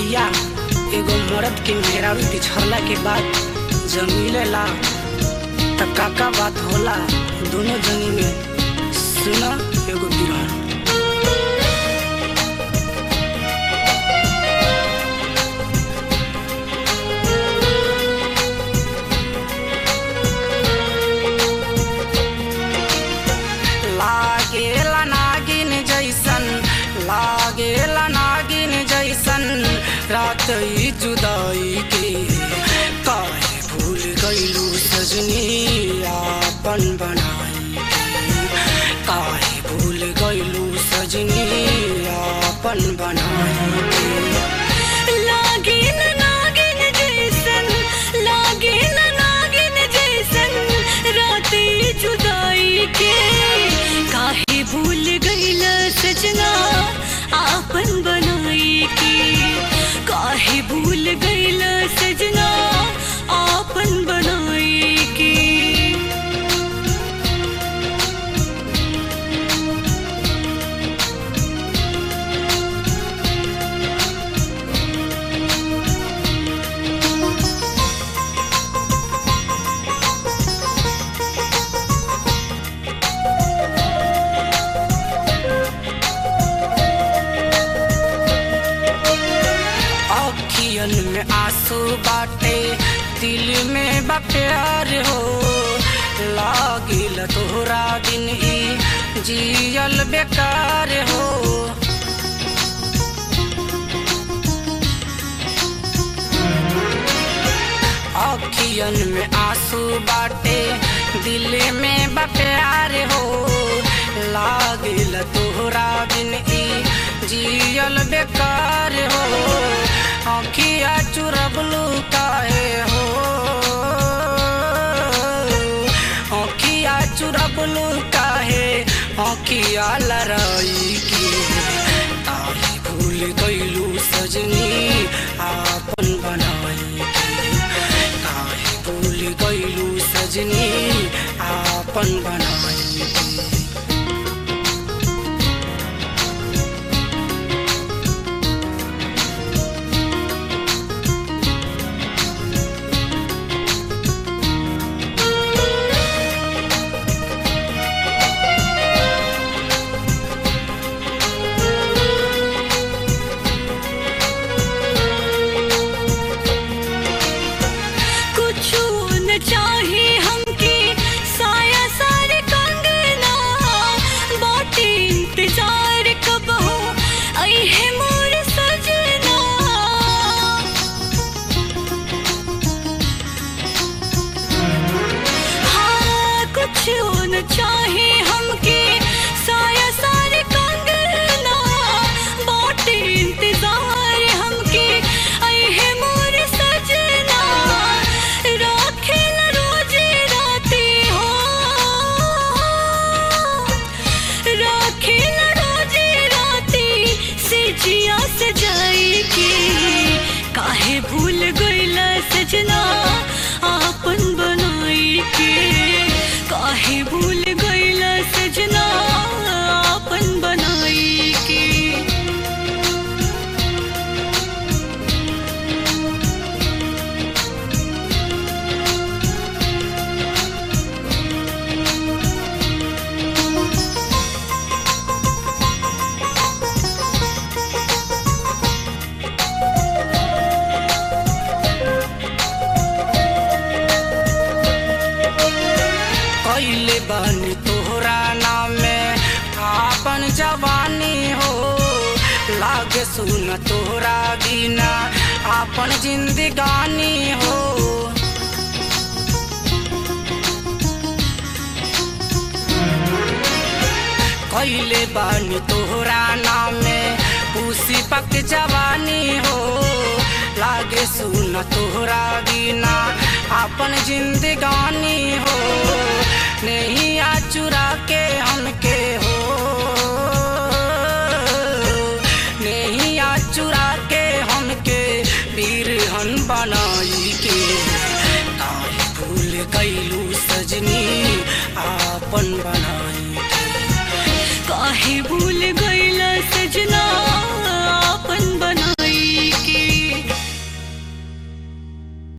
भैया एगो मर्द के मेहरारू बिछड़ला के बाद जब मिलेला तब का का बात होला दोनों जनी में सुना एगो बिरहन लागेला नागिन जैसन लागेला नागिन जैसन रात ई जुदाई के काहे भूल गईलू सजनी आपन बनाई के काहे भूल गईलू सजनी आपन बनाई के लागिन नागिन जैसन लागिन नागिन जैसन रात ई जुदाई के काहे भूल गइल सजना आपन बनाई के काहे भूल गइल सजना आपन बनाई के अखियन में आंसू बाटे दिल में बा प्यार हो लागिल तोहरा दिन ई जियल बेकार हो अखियन में आंसू बाटे दिल में बा प्यार हो लागिल तोहरा दिन ई जियल बेकार हो अखिया चुरबलू काहे हो अखिया चुरबलू काहे अखिया लड़ाई की काहे भूल गईलू सजनी आपन बनाई के काहे भूल गईलू सजनी आपन बनाई के कुछु न चाहे हमके साया सारे कंगना बाटे इंतजार कब हो आई है मोर सजना हाँ कुछु न चाहे हमके साया सारे कंगना बाटे इंतजार हमके आई है मोर सजना राखेल रोज राती हो राखेल रोज राती से जिया सजाई के काहे भूल गइला सजना आपन बनाई के काहे भूल गइला सजना आपन बनाई के कैले बानी तोहरा नाम में आपन जवानी हो लागे सुन तोहरा बिना आपन जिंदगानी हो कैले बानी तोहरा नाम में उसी पक जवानी हो लागे सुन तोहरा बिना आपन जिंदगानी हो नहीं आ चुरा के हमके हो